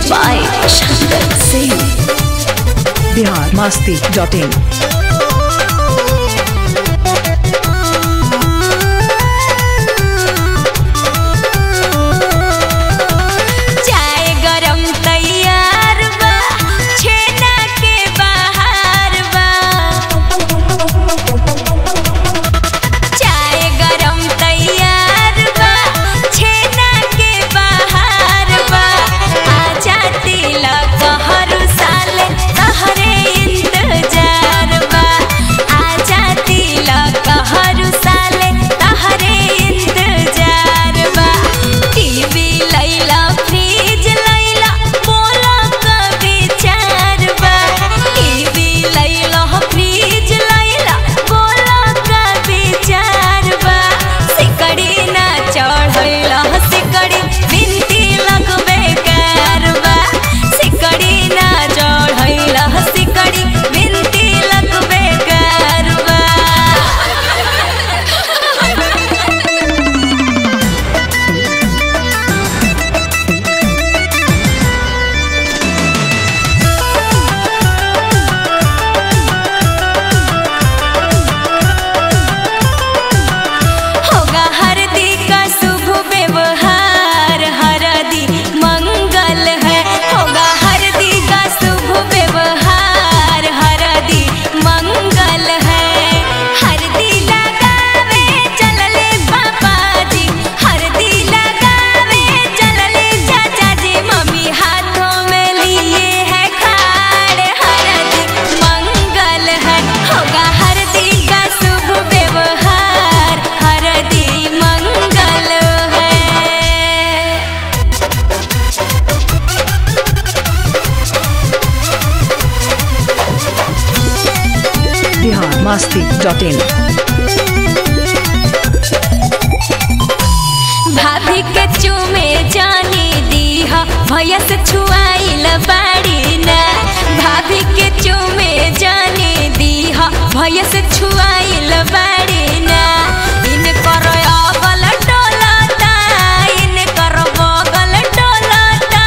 by Shankar Singh. Bihar Masti dot in चाय गरम तैयार बा छेना के बाहर बा चाय गरम तैयार बा छेना के बाहर बा आजा तिलक हर साल तहरे इंतजार बा आजा तिलक हर साल तहरे इंतजार बा टीवी लैला फ्रिज लैला बोला कभी चार बा टीवी लैला फ्रिज लैला बोला कभी चार बा सिकड़ी ना चढ़ैला सिकड़ी बिनती लगबे कारबा सिकड़ी ना चढ़ैला सिकड़ी बिनती लगबे कारबा होगा हरदी का शुभ व्यवहार हरदी मंगल है होगा हरदी का शुभ व्यवहार हरदी मंगल है हरदी लगावे चलले पापा जी हरदी लगावे चलले चाचा जी मम्मी हाथों में लिए है खाड़ हरदी मंगल है होगा हरदी का शुभ व्यवहार हरदी मंगल है बिहार मस्ती डॉट इन भाभी के चूमे जानी दीहा भैया से छुआइल बाड़ी ना भाभी के चूमे जानी दीहा भैया से छुआइल बाड़ी ना इन कर अगल डोलता इन कर बगल डोलता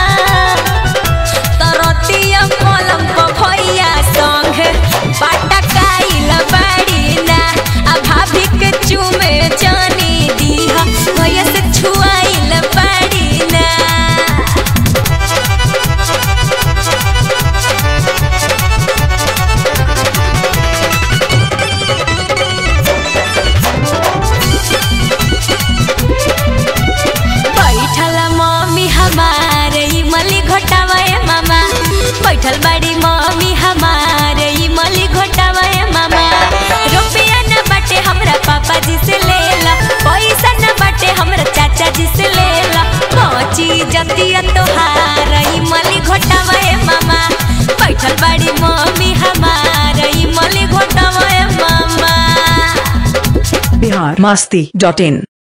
तरतिया पलम प भैया संग पटकाइल बाड़ी ना आ भाभी के चूमे जानी दीहा भैया से छुआइल बाड़ी ना बैठल मम्मी हमारे इमली घोटावे मामा बैठल बड़ी मम्मी हमारे इमली घोटावे मामा रुपया न बाटे हमरा पापा जी से लेला पैसा न बाटे हमरा चाचा जी से लेला पहुंची जतिया तोहार इमली घोटावे मामा बैठल बड़ी मम्मी हमारे इमली घोटावे मामा बिहार मस्ती डॉट इन